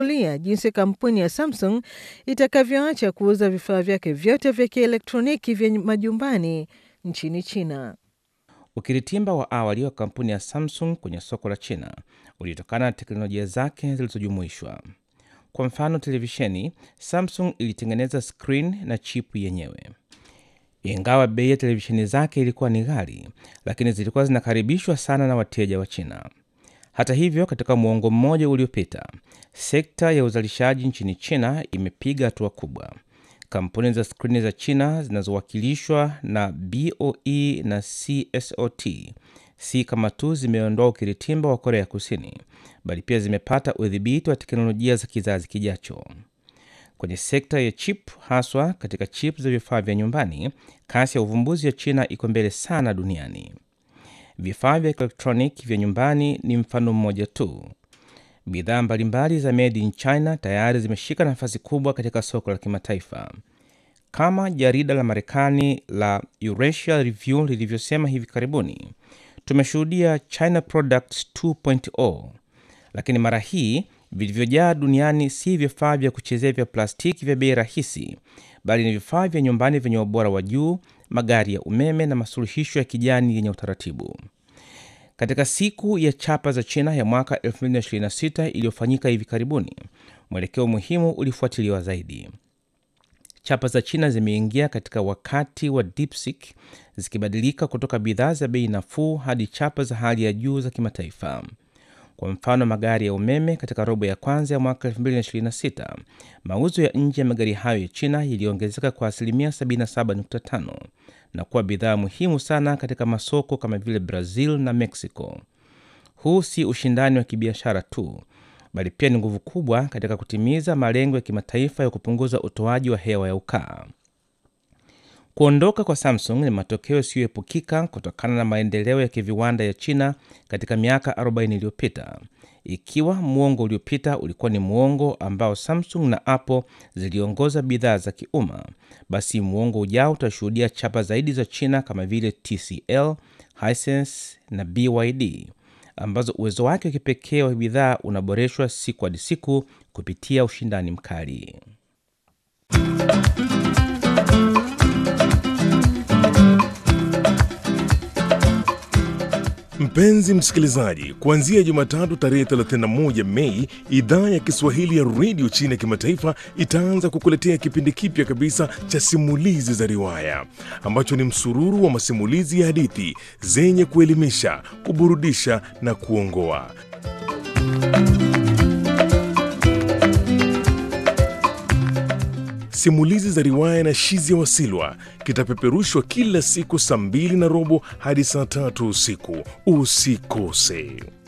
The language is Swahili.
lia jinsi kampuni ya Samsung itakavyoacha kuuza vifaa vyake vyote vya kielektroniki vya majumbani nchini China. Ukiritimba wa awali wa kampuni ya Samsung kwenye soko la China ulitokana na teknolojia zake zilizojumuishwa. Kwa mfano, televisheni, Samsung ilitengeneza screen na chipu yenyewe. Ingawa bei ya televisheni zake ilikuwa ni ghali, lakini zilikuwa zinakaribishwa sana na wateja wa China. Hata hivyo, katika muongo mmoja uliopita, sekta ya uzalishaji nchini China imepiga hatua kubwa. Kampuni za skrini za China zinazowakilishwa na BOE na CSOT si kama tu zimeondoa ukiritimba wa Korea Kusini, bali pia zimepata udhibiti wa teknolojia za kizazi kijacho. Kwenye sekta ya chip, haswa katika chip za vifaa vya nyumbani, kasi ya uvumbuzi ya China iko mbele sana duniani. Vifaa vya elektroniki vya nyumbani ni mfano mmoja tu. Bidhaa mbalimbali za made in China tayari zimeshika nafasi kubwa katika soko la kimataifa. Kama jarida la Marekani la Eurasia Review lilivyosema hivi karibuni, tumeshuhudia China Products 2.0, lakini mara hii vilivyojaa duniani si vifaa vya kuchezea vya plastiki vya bei rahisi, bali ni vifaa vya nyumbani vyenye ubora wa juu, magari ya umeme na masuluhisho ya kijani yenye utaratibu. Katika siku ya chapa za China ya mwaka 2026 iliyofanyika hivi karibuni, mwelekeo muhimu ulifuatiliwa zaidi. Chapa za China zimeingia katika wakati wa DeepSeek zikibadilika kutoka bidhaa za bei nafuu hadi chapa za hali ya juu za kimataifa. Kwa mfano, magari ya umeme katika robo ya kwanza ya mwaka 2026, mauzo ya nje ya magari hayo ya China yaliongezeka kwa asilimia 77.5 na kuwa bidhaa muhimu sana katika masoko kama vile Brazil na Mexico. Huu si ushindani wa kibiashara tu, bali pia ni nguvu kubwa katika kutimiza malengo ya kimataifa ya kupunguza utoaji wa hewa ya ukaa. Kuondoka kwa Samsung ni matokeo yasiyoepukika kutokana na maendeleo ya kiviwanda ya China katika miaka 40 iliyopita. Ikiwa muongo uliopita ulikuwa ni muongo ambao Samsung na Apple ziliongoza bidhaa za kiumma, basi muongo ujao utashuhudia chapa zaidi za China kama vile TCL, Hisense na BYD ambazo uwezo wake wa kipekee wa bidhaa unaboreshwa siku hadi siku kupitia ushindani mkali. Mpenzi msikilizaji, kuanzia Jumatatu tarehe 31 Mei, idhaa ya Kiswahili ya redio China kimataifa itaanza kukuletea kipindi kipya kabisa cha simulizi za riwaya ambacho ni msururu wa masimulizi ya hadithi zenye kuelimisha, kuburudisha na kuongoa. Simulizi za riwaya na Shizia Wasilwa kitapeperushwa kila siku saa mbili na robo hadi saa tatu usiku. Usikose.